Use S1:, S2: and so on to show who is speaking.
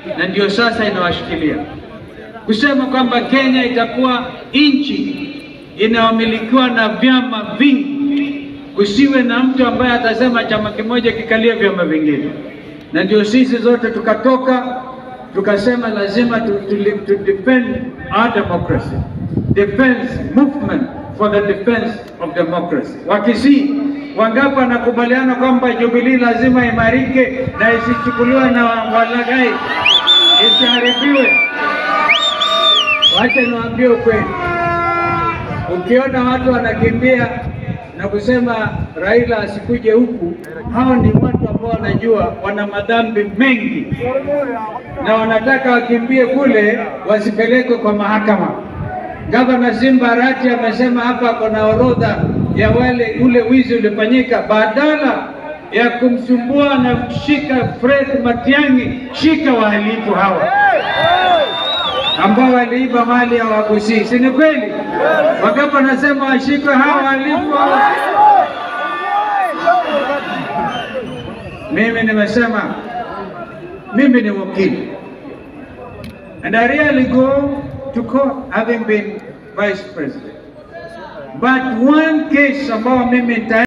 S1: na ndio sasa inawashikilia kusema kwamba Kenya itakuwa nchi inayomilikiwa na vyama vingi, kusiwe na mtu ambaye atasema chama kimoja kikalia vyama vingine. Na ndio sisi zote tukatoka tukasema lazima tu, tu, tu defend our democracy, defense movement for the defense of democracy. Wakisii wangapi wanakubaliana kwamba Jubilee lazima imarike na isichukuliwe na walaghai, isiharibiwe? Wacha niwaambie ukweli, ukiona watu wanakimbia na kusema Raila asikuje huku, hao ni watu ambao wanajua wana madhambi mengi na wanataka wakimbie kule wasipelekwe kwa mahakama. Gavana Simba Arati amesema hapa kuna orodha ya wale ule wizi ulifanyika, badala ya kumsumbua na kushika Fred Matiang'i, shika wahalifu hawa ambao waliiba mali ya Wagusii, si ni kweli? Wakati wanasema washikwe hawa wahalifu hawa. Mimi nimesema mimi ni wakili and I really go to court having been vice president but one case ambao mimi nita